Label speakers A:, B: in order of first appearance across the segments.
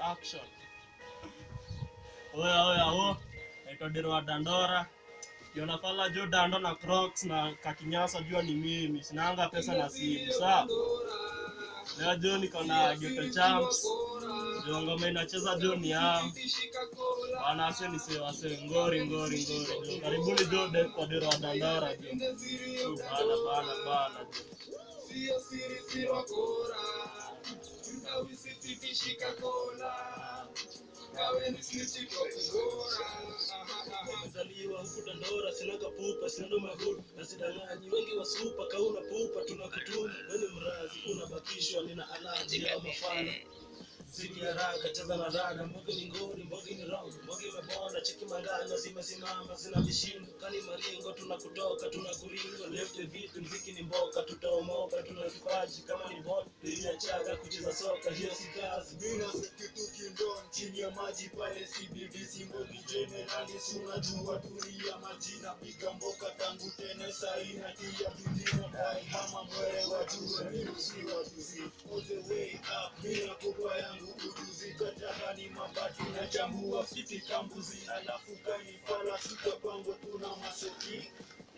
A: action oya oya o naitwa dero wa dandora kiona fala jo dando na crocs na kakinyasa jua ni mimi sinanga pesa na simu saa leo jo niko na geto champs jo ngoma inacheza jo ni am wanase ni se wase ngori ngori ngori jo karibuni jo de, kwa dero wa dandora jo Jo, bana bana bana jo
B: Sio siri si wakora Mtawisitishika kola Kawe ni snitchi kwa kungora
C: Nimezaliwa huku Dandora, sinaga pupa, sinado mavuno na sidanganyi. Wengi wa supa kauna pupa, tunakutuma weni mrazi, unabakishwa nina alaji au mafana Ziki haraka cheza na rada, mboge ni ngori, mboge ni round, mboge imebonda, cheki manganya zimesimama, zina vishindo, kani maringo, tunakutoka, tunakuringo, lefte vitu, mziki ni mboka, tutaomoka, tuna vipaji kama ni bot, iliachaga kucheza soka, hiyo si kazi.
B: Mina kitu kindom chini ya maji pale CBDC Mbogi Generali sunajua tulia majina piga mboka tangu tene saina tia dunia dai kama mwere wajue mimi si wajuzi all the way up mina kubwa yangu ujuzi kataka ni mabati na chambua fiti kambuzi alafu kani pala sika kwangu tuna maseki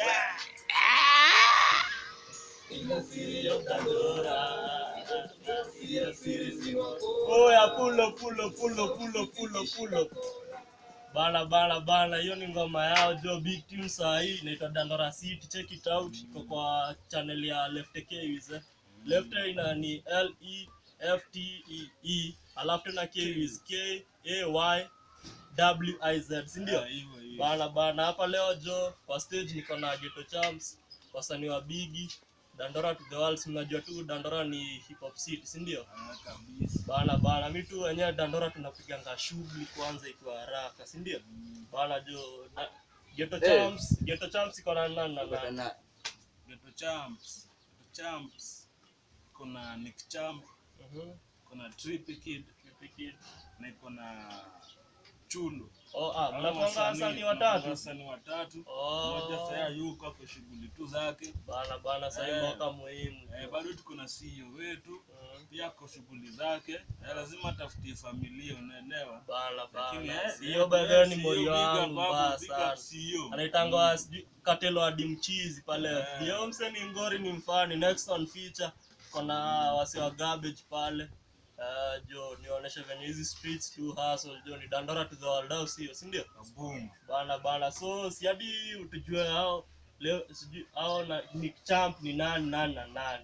B: ila siri ya Pandora ila siri si wako
A: oya pulo pulo pulo pulo pulo pulo bana bana bana hiyo ni ngoma yao jo big tune saa hii inaitwa dandora city check it out iko kwa channel ya left keys eh. left ina ni l e f t e e alafu tena keys k a y w i z si ndio bana bana hapa leo jo kwa stage niko na geto champs wasanii wa bigi dandora to the world si mnajua tu dandora ni hip hop city si ndio bana bana mi tu wenyewe dandora tunapiganga shughuli kwanza ikiwa haraka si ndio bana jo na- geto champs geto champs iko na nani na nani
D: Geto Champs, Geto Champs, kuna Nick Champ,
A: Mhm.
D: kuna Trippy Kid
A: Trippy Kid.
D: na iko na Chulu.
A: oh ah
D: Hao
A: mnakuanga
D: wasanii-
A: wasanii
D: tunakuanga
A: watatu
D: wasanii watatu.
A: Oh.
D: Mmoja sasa yuko kwa shughuli tu zake.
A: bana bana sasa
D: Eh.
A: mboka muhimu
D: Eh, bado tuko na CEO wetu
A: Mhm.
D: pia kwa shughuli zake. Eh, lazima atafutie familia, unaelewa?
A: bana
D: Lakini,
A: bana
D: eh,
A: sio
D: eh,
A: bado ni
D: CEO,
A: mori
D: big up
A: wangu
D: hapo,
A: baya
D: big up
A: sana
D: CEO.
A: anaitangwa sijui katelo hadi mchizi pale
D: Eh.
A: ndio mse ni ngori ni mfani next on feature kona wasi wa garbage pale Uh, jo nionyeshe venye hizi streets tu hustle jo ni dandora to the world au sio si ndio
D: Kaboom.
A: bana bana so si hadi utujue hao leo sijui hao na Nick Champ ni nani nani na nani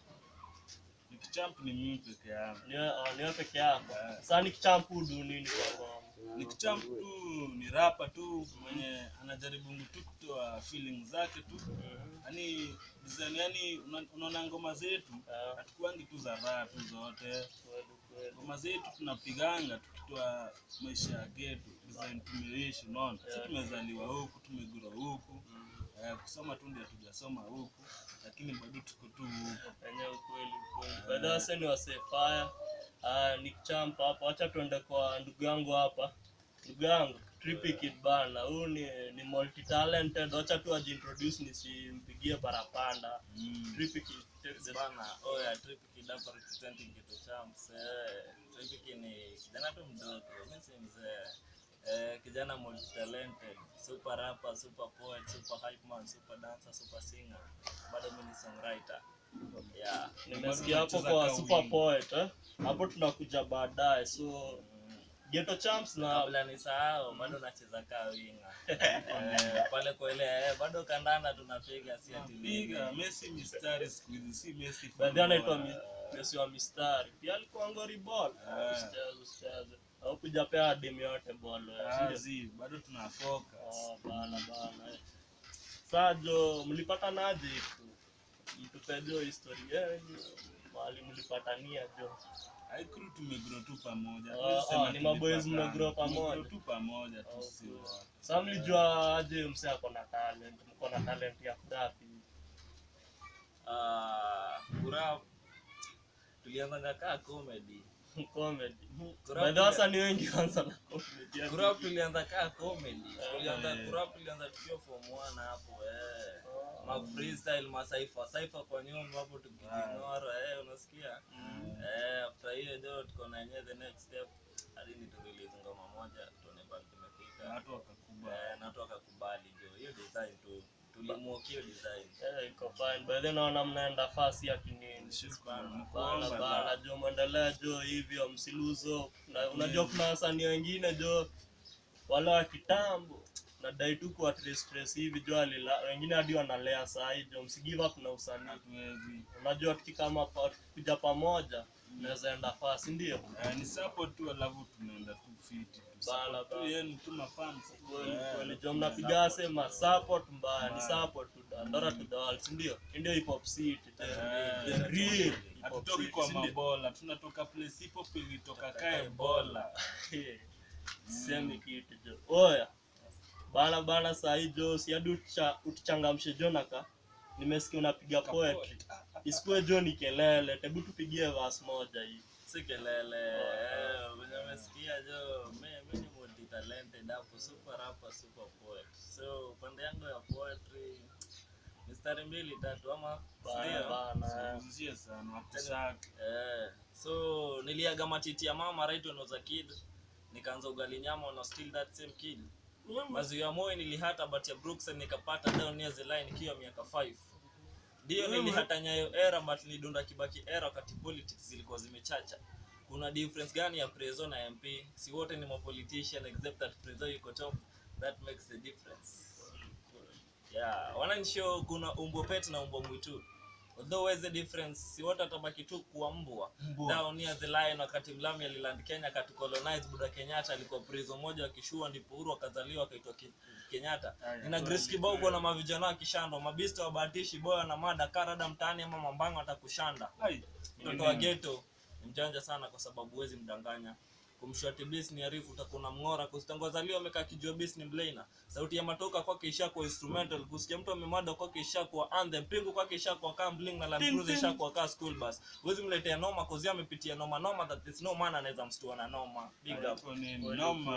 D: Nick Champ ni mimi peke yangu.
A: ni uh, ni wewe peke yako
D: Eh.
A: sasa Nick Champ hudu nini kwa ngoma
D: Nick Champ tu ni rapa tu mwenye anajaribu tu kutoa feeling zake tu yani design yani una- unaona ngoma zetu
A: Ah.
D: hatukuangi tu za raha tu zote
A: Kweli, kweli.
D: ngoma zetu tunapiganga tukitoa maisha ya getu design tumeishi unaona si
A: Yeah.
D: tumezaliwa huku tumegura huku eh, kusoma tu ndio hatujasoma huku lakini bado tuko tu huku
A: Enye ukweli ukweli. By the way, sasa ni wasee fire. Ah, Nick Champ hapa. Acha tuende kwa ndugu yangu hapa. Ndugu yangu Trippy Kid bana. Huyu ni ni multi talented. Acha tu ajiintroduce nisimpigie parapanda.
D: mm.
A: Trippy Kid. take the-
E: bana oya Tripiki hapa representing Geto Champs eh Tripiki ni kijana tu mdogo mimi si mzee eh kijana multi talented super rapper super poet super hype man super dancer super singer bado mimi ni songwriter yeah
A: Nimesikia hapo
D: tunacheza
A: kwa
D: ka
A: Super
D: wingi.
A: Poet eh. Hapo tunakuja baadaye. So Ghetto Champs na
E: kabla nisahau bado nacheza kaa winga eh, pale kwa ile eh, bado kandanda tunapiga si ati
D: piga
E: nini.
D: Messi mistari siku hizi si Messi
A: baadhi anaitwa
D: footballer.
A: Mi- Messi wa mistari. Pia alikuwa ngori ball.
D: Ah.
A: Usicheze usicheze. Au kujapea demu yote ball. eh, si
D: Ah,
A: ndio?
D: zi, bado tuna focus
A: Ah, bana bana eh. Sajo, mlipatanaje tu? Mtupejo historia yenu, mahali mlipatania jo.
D: Haikuru tumegrow tu pamoja.
A: Ah,
D: Hatuwezi sema
A: ah, ni maboys
D: tulipatana.
A: mmegrow pamoja.
D: Tumegrow tu pamoja tu
A: Okay.
D: si wote.
A: Sasa mlijua aje mse ako na talent, mko na talent ya kudapi.
E: Ah, kurap tulianzanga kaa comedy
A: Comedy.
E: Kurap
A: By the way, wasanii wengi kwanza na comedy. yani.
E: kurap tulianza kaa comedy tulianza
D: Eh.
E: kurap tulianza tukiwa form 1 hapo eh
A: Ah.
E: ma freestyle masaifa saifa kwa nyumba hapo tukijing'ora eh unasikia eh after hiyo ndio tuko na yenyewe the next step release ngoma moja tuone bali
D: Na
E: tumefika
D: watu wakakubali
E: Eh, na watu wakakubali jo hiyo design tu tulimuokia hiyo design
A: Eh, iko fine by the way naona mnaenda fasi ya kinini
D: Shukrani,
A: bana
D: mkuomba
A: bana
D: la.
A: jo mwendelea jo hivyo msiluzo na unajua kuna wasanii wengine jo wale wa kitambo nadai tu kuwa trace trace hivi jo alila wengine hadi wanalea sahi jo msigive up na usanii
D: hatuwezi
A: unajua tukikama pa- tukikuja pamoja unaweza enda fasi ndio
D: Eh, ni support tu alafu tunaenda tu fiti tu
A: Bala,
D: Support tu
A: bala.
D: yenu tu mafans
A: kweli
D: Eh,
A: kweli jo
D: tuna
A: mnapiga
D: support.
A: sema support mbaya ni
D: Mbaya.
A: support tu Dandora to the world si ndio Hii ndio hip hop city the
D: Eh,
A: the real hip hop
D: hatutoki
A: city
D: kwa
A: si ndio?
D: mabola tunatoka place ipo pilitoka kae bola
A: sisemi kitu jo oya bana bana sahi jo si hadi utucha- utuchangamshe jonaka nimesikia unapiga poetry isikuwe jo ni kelele tebu tupigie vas moja hii
E: si kelele eh, venye umesikia jo mi mi ni multi talented hapo super rapper super poet so upande yangu ya poetry mistari mbili tatu ama
A: bana
E: sindio?
A: bana
D: Usizie sana wakusaka
E: Eh, so niliaga matiti ya mama right when I was a kid nikaanza ugali nyama on still that same kid maziwa ya moyo nilihata but ya Brookside nikapata down near the line ikiwa miaka 5 ndio nilihata nyayo era but nilidunda kibaki era wakati politics zilikuwa zimechacha kuna difference gani ya prezo na mp si wote ni mapolitician except that prezo yuko top that makes the difference yeah wananisho kuna umbo pet na umbo mwitu although where's the difference si wote watabaki tu kuwa mbwa down near the line wakati mlami aliland kenya akatucolonize buda kenyatta alikuwa prison moja wakishua ndipo uhuru akazaliwa akaitwa Ke- kenyatta
D: Aya,
E: nina
D: kweli,
E: grace kibogo
D: kweli.
E: na mavijana wa kishando mabista wabahatishi boya na mada karada mtaani ama mambango atakushanda
D: Ai,
E: mtoto wa geto ni mjanja sana kwa sababu huwezi mdanganya kumshwati bis ni arifu utakuna mng'ora kusitangazaliwa amekaa kijua bis ni mlaina sauti ya matoka kwake ishakuwa instrumental kusikia mtu amemada kwake ishakuwa anthem pingu kwake ishakuwa kaa bling na land cruiser ishakuwa kaa school bus huwezi mletea noma kozi amepitia noma noma that is no man anaweza mstua na noma big up
D: hapo ni
A: Kweli,
D: noma.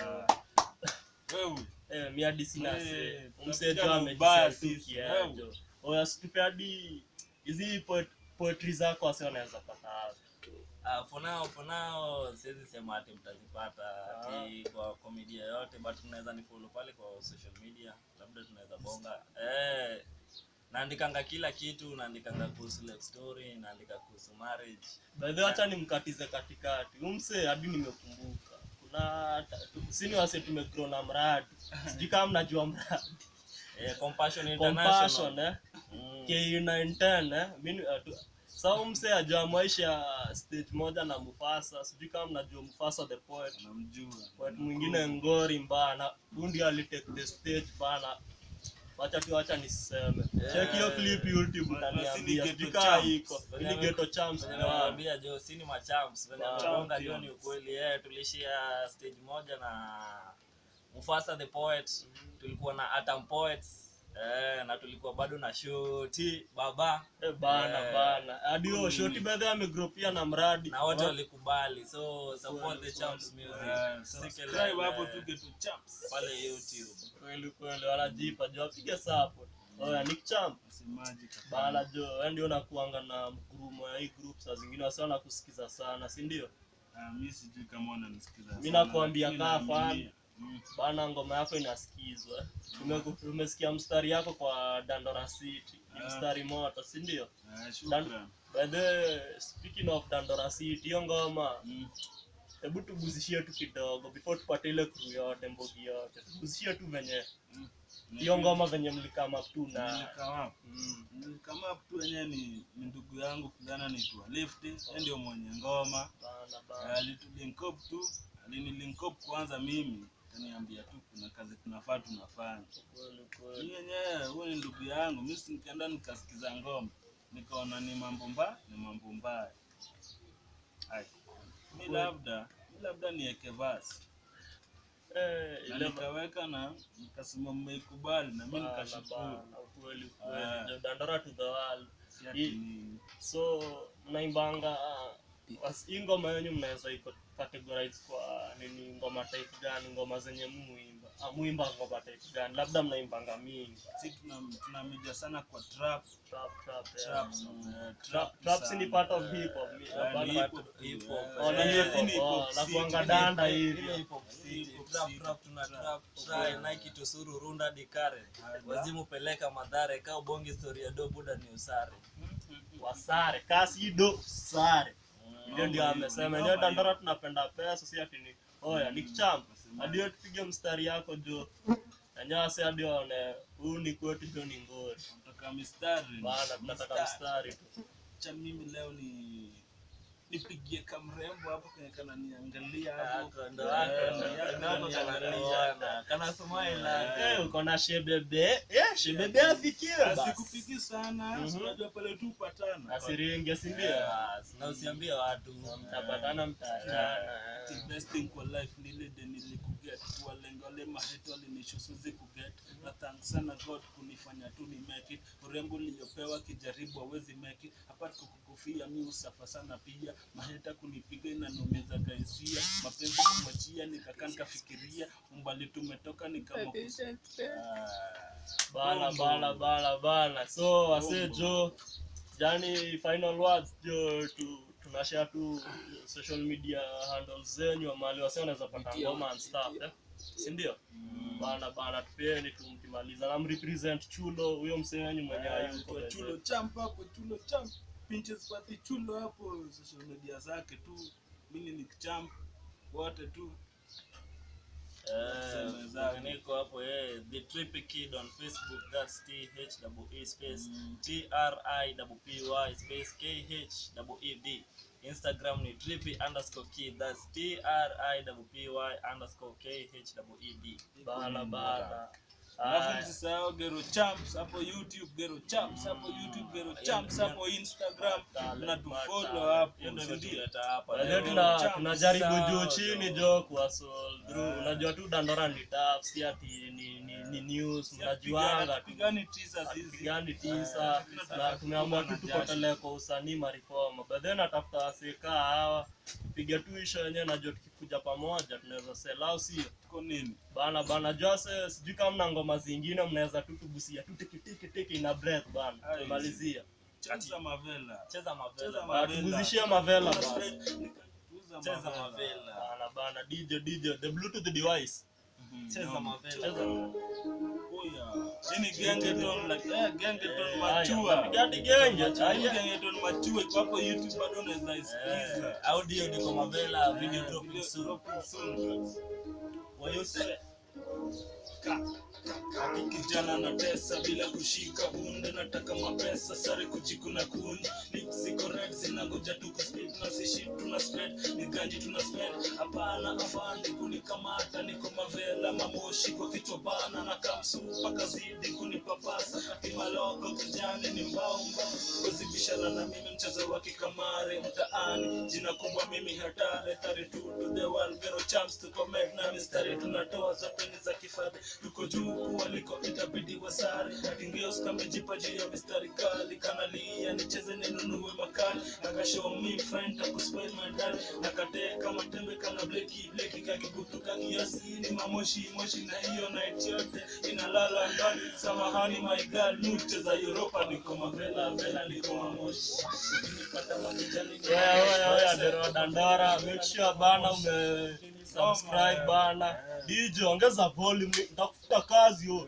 A: kweli,
D: Wewe,
A: eh mi hadi sina
D: Eh,
A: se
D: tunapiga
A: umsejo
D: na
A: amejisea
D: ubaya
A: tu
D: sisi,
A: kiajo oya situpe hadi hizi poet- poetry zako wasi wanaweza pata wapi?
E: Uh, for now for now siwezi sema ati mtazipata ati kwa komedia yote but mnaweza ni follow pale kwa social media labda tunaweza bonga eh naandikanga kila kitu naandikanga kuhusu love story naandika kuhusu marriage
A: By the way, acha nimkatize katikati umse hadi nimekumbuka kuna sini wase tumegrow na mradi sijui kama mnajua mradi
E: eh, compassion
A: compassion
E: international
A: eh
E: mm.
A: K910 eh mimi uh, tu- sa umse ajua maisha stage moja na Mufasa sijui kama mnajua Mufasa the poet
D: namjua.
A: poet mwingine ngori mbana bundi alitake the stage bana wacha tu wacha niseme check hiyo clip YouTube utaniambia sijui kama iko ili ghetto champs
E: Venye
A: ndio hawa.
E: nakwambia jo si ni machamps venye
A: Wow.
E: amegonga jo ni ukweli eh tulishia stage moja na Mufasa the poet tulikuwa na Atom Poets eh na tulikuwa bado na Shoti baba
A: Eh, bana
E: Eh.
A: bana hadi huyo shoti bedhe amegrow pia na mradi
E: na wote walikubali so support the champs music
D: Eh,
E: Sikelele.
D: subscribe hapo tu Geto Champs.
E: pale YouTube
A: kweli kweli wanajipa jo apige support oya Nick Champ
D: Msemaji kabisa.
A: bana jo wewe ndio unakuanga na mgurumo ya hii group saa zingine wasi wanakusikiza sana si ndio
D: Ah, mi sijui kama wananisikiza
A: Mi
D: sana,
A: nakwambia
D: lakini
A: kaa
D: naaminia.
A: fan.
D: Mm.
A: bana ngoma yako inasikizwa Tume- tumesikia mstari yako kwa Dandora City ni
D: Ah.
A: mstari moto si ndio
D: Ah, shukran.
A: by the way, speaking of Dandora City hiyo ngoma
D: Mm.
A: hebu tuguzishie tu kidogo before tupate ile crew yote mbogi yote tuguzishie tu venye
D: Mm.
A: hiyo ngoma venye mlikama tu na
D: Nilikama
A: mm.
D: kama tu wenyewe ni, ni ndugu yangu kijana naitwa Lefty, yeye ndio mwenye ngoma.
A: bana
D: Eh,
A: bana
D: Alitulink up tu, alinilink up kwanza mimi, kaniambia tu kuna kazi tunafaa tunafanya.
A: kweli
D: Mimi
A: kweli
D: yenyewe huyu ni ndugu yangu, mimi si nikaenda nikasikiza ngoma, nikaona ni mambo mbaya, ni mambo mbaya. Ai. Mi labda, mi labda niweke verse.
A: eh
D: Na
A: ile
D: nikaweka na nikasema mmeikubali na mimi
A: bana
D: nikashukuru.
A: bana kweli
D: Ah.
A: kweli Jo, Dandora to the world
D: Si ati
A: Hii-
D: ni
A: so mnaimbanga ah, was- hii ngoma yenyu mnaweza iko categorize kwa nini ngoma type gani ngoma zenye muimba amuimba ngoma type gani labda mnaimbanga mingi
D: si tuna tunamija sana kwa trap
A: trap trap yeah.
D: trap song, eh,
A: trap
D: trap
A: trap si ni
D: sana.
A: part of hip hop mi-
D: Eh,
A: bado
D: ni
A: part-
D: hip hop tu,
E: hip
D: eh.
E: hop.
A: Oh, ni
D: Eh,
A: hip hop.
D: ni hip
A: Oh,
D: hop
A: na
D: si-
A: kuanga
D: ni
A: danda
D: hip hop.
A: hivi.
E: Ile hip hop city,
D: Hip hop
E: trap
D: city,
E: trap tuna
D: trap.
E: trap try Nike tusuru runda dikare wazimu peleka madhare kaa ubongi story ya do buda ni usare
A: wasare kasi do sare ndio ndio
D: Mambo
A: amesema
D: hiyo,
A: ndio
D: mambo
A: dandora tunapenda pesa si ati ni oya ni kichamba hadi wewe tupige mstari yako jo enyewe si hadi waone huu ni kwetu jo ni ngori
D: Kutoka mistari
A: bana tunataka mstari tu
D: cha mimi leo ni nipigie kamrembo hapo kwenye kananiangalia hapo
E: Ako ndo wako,
D: Eh,
E: ndo
D: yako
E: wako
D: kananiangalia.
E: kanakuona. Kana smile
A: Eh, uko na shebebe eh shebebe afikiwe basi
D: asikupigi sana
A: Mhm.
D: si unajua pale tu upatana
A: asiringe si ndio
E: Yes, na usiambie watu
A: mtapatana mtaachana
D: The best thing kwa life ni ile de nilikuget kuwalenga wale maheto walinisho siwezi kuget na thanks sana god kunifanya tu ni make it urembo niliyopewa kijaribu hawezi make it hapa kukufia mi usafa sana pia maheta kunipiga inanumiza kaisia mapenzi kumwachia nikakaa nikafikiria umbali tumetoka nikama
A: bana bana bana bana so wase jo jani final words jo tu tunashare tu social media handles zenyu mali wase wanaweza pata ngoma and stuff eh? si ndio bana bana tupeeni tu mkimaliza na mrepresent chulo huyo msee wenyu mwenyewe yuko
D: Kwa chulo champ hapo chulo champ pinches pati chulo hapo social media zake tu mimi ni champ wote tu
E: Eh, niko hapo eh, the trippy kid on facebook that's t h double e space t r i double p y space k h double e d instagram ni trippy underscore kid that's t r i double p y underscore k h double e d
A: bana bana
D: alafu
A: Aya.
D: msisahau gero champs hapo youtube gero champs hapo youtube gero champs hapo instagram na tufollow hapo
E: hiyo ndio
D: si ndio?
E: imetuleta hapa
A: Unajua
E: leo.
A: tuna
D: Champ,
A: tunajaribu
E: sawa,
A: juu
E: jo.
A: chini jo kuwa solve through. Unajua tu dandora ni tough, si ati ni, ni, ni news, mnajuanga tu
D: Pigani teasers hizi
A: pigani tisa na tumeamua tu tukotelee kwa usanii mariforma but then atafuta wasika hawa piga tu isho yenyewe najua tukikuja pamoja tunaweza sell au sio
D: tuko nini
A: bana bana jose sijui kama mna ngoma zingine mnaweza tu tugusia tu tikitikitikiti na breath bana
D: Aye.
A: tumalizia
D: cheza mavela
E: cheza mavela
D: Cheza
E: bana.
D: mavela.
A: tuguzishie mavela basi
D: Tuza
E: cheza
D: mavela.
E: mavela
A: bana bana dj dj the bluetooth device
D: Mhm.
E: cheza mavela
A: cheza
D: Oya. Hii ni gengeton like eh gengeton
A: Haya,
D: machua
A: napiga hadi genge
D: Hii
A: chaya
D: gengeton machua iko hapo youtube bado unaweza
E: Eh,
D: isikiza
E: audio niko mavela video
D: Eh,
E: drop
D: video
E: soon
D: drop soon.
E: wayose
D: Ati kijana na tesa bila kushika bunde nataka mapesa sare kujikuna kuni lips ziko red zinangoja tu kuspit na si shit tuna spread ni ganji tuna spend hapana afandi kunikamata niko mavela mamoshi kwa kichwa bana na kamsu mpaka zidi kunipapasa kati maloko kijani ni mbao mbao kuzibishana na mimi mchezo wa kikamare mtaani jina kubwa mimi hatari tari tu to the world gero champs tuko med na mistari tunatoa zote ni za kifadhi tuko juu kuwaliko itabidi wasare atingeos kamejipa juu ya mistari kali kanalia nicheze ninunue makali nakashow me friend takuspoil my dad nakateka matembe kana bleki bleki kakikutuka kiasi ni mamoshi moshi na hiyo night yote inalala ndani samahani my girl nucheza Europa niko mavela vela niko mamoshi ukinipata manijani
A: Oya, oya, oya, Dero Dandora, make sure bana ume subscribe bana. DJ ongeza volume, nitakufuta kazi yo.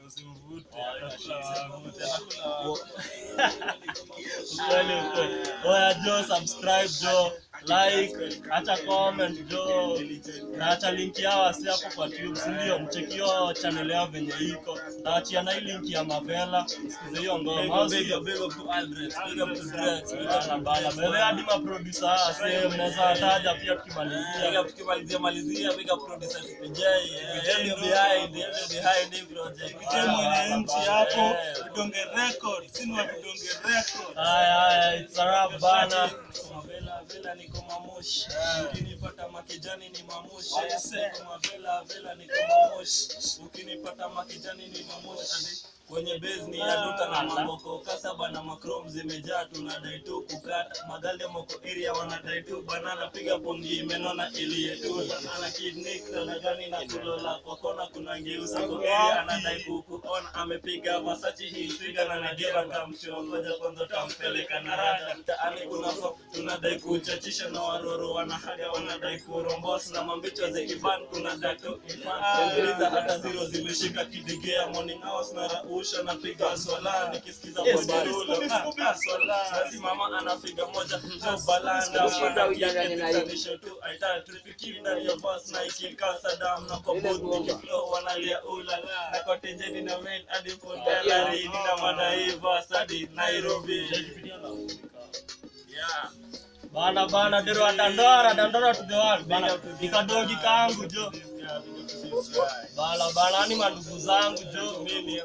A: Ukweli ukweli. Oya Jo, subscribe Jo, like, acha comment Jo, na acha link yao wasi hapo kwa tube, si ndio? Mchekio channel yao venye iko. Taachia na hii link ya Mavela, sikize hiyo ngoma. au
E: big
A: sio?
E: up big up to Aldrich big up to Drex big up
A: Bana
E: to
A: bana,
E: Drex
A: mbele hadi maproducer hawa sasa mnaweza taja pia
E: Big
A: tukimalizia.
E: up tukimalizia malizia big up producer TPJ eh, ndio behind ndio behind hii project
D: Je, mwenye nchi hapo
E: Eh,
D: vidonge record sini wa vidonge record
A: Haya haya, it's a wrap bana.
E: Mavela vela niko mamoshi ukinipata makijani ni mamoshi
D: Yes, sir.
E: Niko mavela vela niko mamoshi ukinipata makijani ni mamoshi kwenye base ni ya duta na mamboko kasaba na makrom zimejaa tunadai tu kukata magalde moko area wanadai tu banana piga pongi imenona iliyetuta ana kidnik na gani na kulola kwa kona kuna ngeusa kwa area anadai kukuona amepiga masachi hii piga na nagera kamsho ngoja kwanza tampeleka na rada mtaani kuna fo tunadai kuchachisha na waroro wanahaga wanadai kurombos na mambicho za ivan kuna datu ifan Sikiliza hata zero zimeshika kidigea morning hours na rausha na piga swala nikisikiza
A: Yes,
E: bojarulo
A: Scooby, Scooby.
E: Ah, ah, swala basi mama anafiga moja jo balanda
F: Shida ujanganye na hiyo.
E: Nisho tu aita tripiki ndani ya bus na ikika sadam na kwa booth nikiflow wanalia ulala na kwa tenjeni na mail hadi Fondela Rini na madaiva hadi Nairobi yeah
A: bana bana dero dandora dandora to the world bana nikadogi kangu jo bala bala ni mandugu zangu jo mimi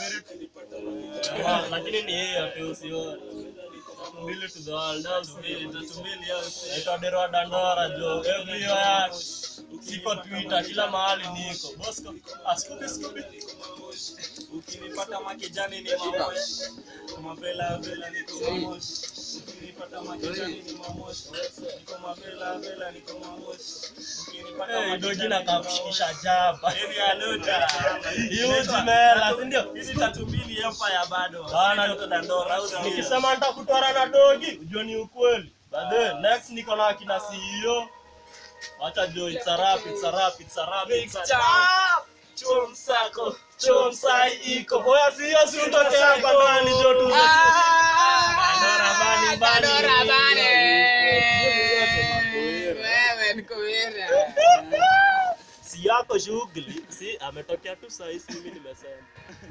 A: Ah, lakini ni yeye tu sio mbili to the world au mbili tatu mbili au si ito dero dandora jo everywhere siko twitter kila mahali niko bosco askubi skubi
E: ukinipata makijani ni mamoshi mapela vela niko mamoshi ukinipata makijani ni mamoshi niko mapela vela niko mamoshi ukinipata
A: hey, dogi na
E: makijani ni
A: kakushikisha
E: mamoshi
A: jaba
E: area luta
A: Huge mela, si ndio?
E: hizi tatu mbili empire bado
A: Bana,
E: Sisi ndio dandora au sio?
A: nikisema nitakutwara na dogi ujue ni ukweli but then next niko na akina CEO wacha jo it's a rap it's a rap it's a rap it's a rap chom sako chom sai iko oya si hiyo si utoke hapa ndani jo tu Dandora bani bani
F: Dandora bani. Wewe niko wewe.
A: si yako shughuli si ametokea tu saa hii si mimi nimesema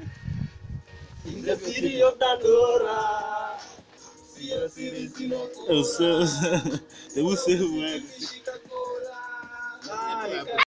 A: The city of Dandora Sio siri sino
D: Hebu sema wewe.